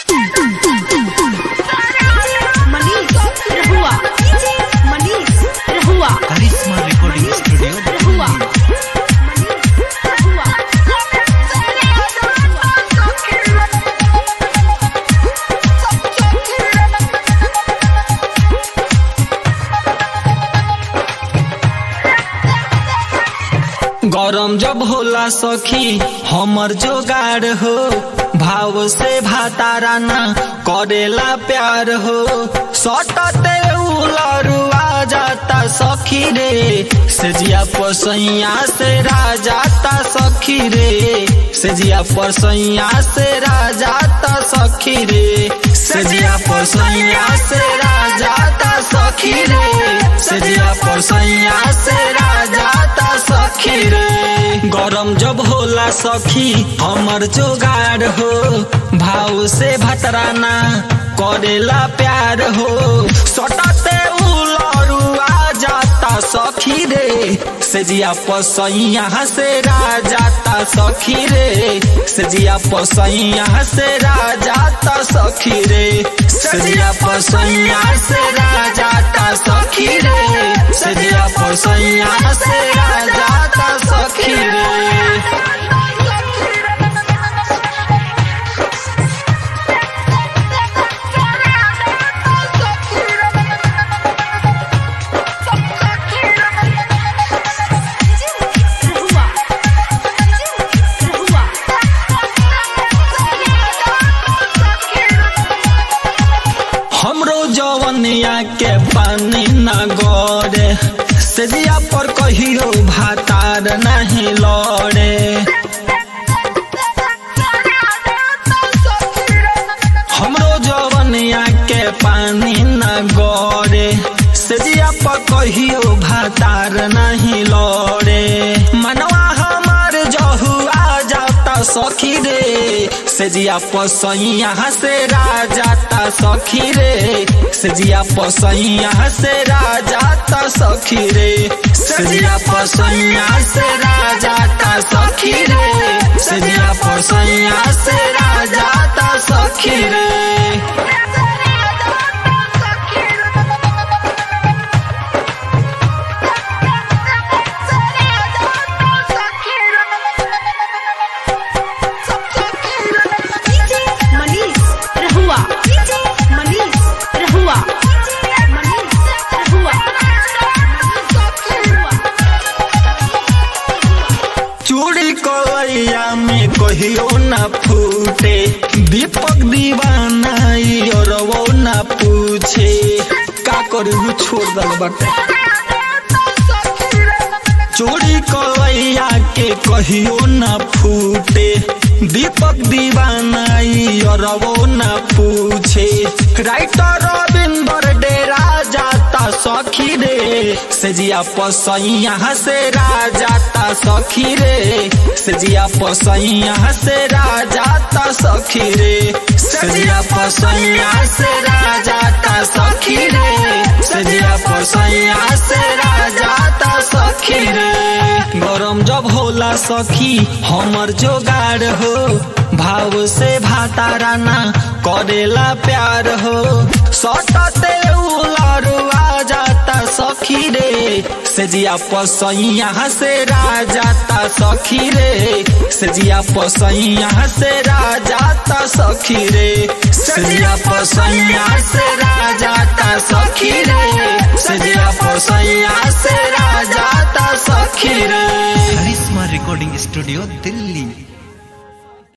मनीष रहुआ मनीष रहुआ करिश्मा recording studio रहुआ रहुआ गरम जब होला सखी हमर जोगाड़ हो भाव से भातारा ना करेला प्यार हो सटते उलरुआ जाता सखी रे सेजिया पसैया से राजाता सखी रे सेजिया पसैया से राजाता सखी रे सेजिया पसैया से राजाता सखी रे सेजिया पसैया से राजाता सखी रे गरम जब होला सखी हमर जोगाड़ हो भाव से भतराना करेला प्यार हो सटते उलरुआ जाता सखी रे सेजिया पसैया से राजाता सखी रे सेजिया पसैया से राजाता सखी रे सेजिया पसैया से राजाता सखी रे सेजिया पसैया से राजाता सखी रे रहुआ रहुआ हमरो जवनिया के पानी न गड़े सेजिया पर कहियो भातार नहीं लड़े हमरो जवनिया के पानी न गड़े सेजिया पर कहियो भातार नहीं लड़े मनवा हमार जहुआ जाता सखी रे सेजिया पसैया से राजाता सखी रे सेजिया पसैया से राजाता सखी रे सेजिया पसैया से राजाता सखी रे सेजिया पसैया से राजाता सखी रे मनीष रहुआ मनीष रहुआ मनीष रहुआ चूड़ी कलैया में कहियो न फूटे दीपक दीवाना ई और वो न पूछे का करू छोड़ दल बाटे चोरी कलैया के कहियो न फूटे दीपक दीवाना ई और वो न पूछे राइटर रविंदर डेरा जाता सखी रे सेजिया पसैया से राजाता सखी रे सेजिया पसैया से राजाता सखी रे सेजिया पसैया से राजाता सखी रे सेजिया पसैया से राजाता सखी रे गरम जब होला सखी हमर जोगाड़ हो भाव से भातारा ना करेला प्यार हो सटते उलरुआ जाता सखी रे सेजिया पसैया से राजाता सखी रे सेजिया पसैया से राजाता सखी रे सेजिया पसैया से राजाता सखी रे सेजिया पसैया से राजाता सखी रे करिश्मा रिकॉर्डिंग स्टूडियो दिल्ली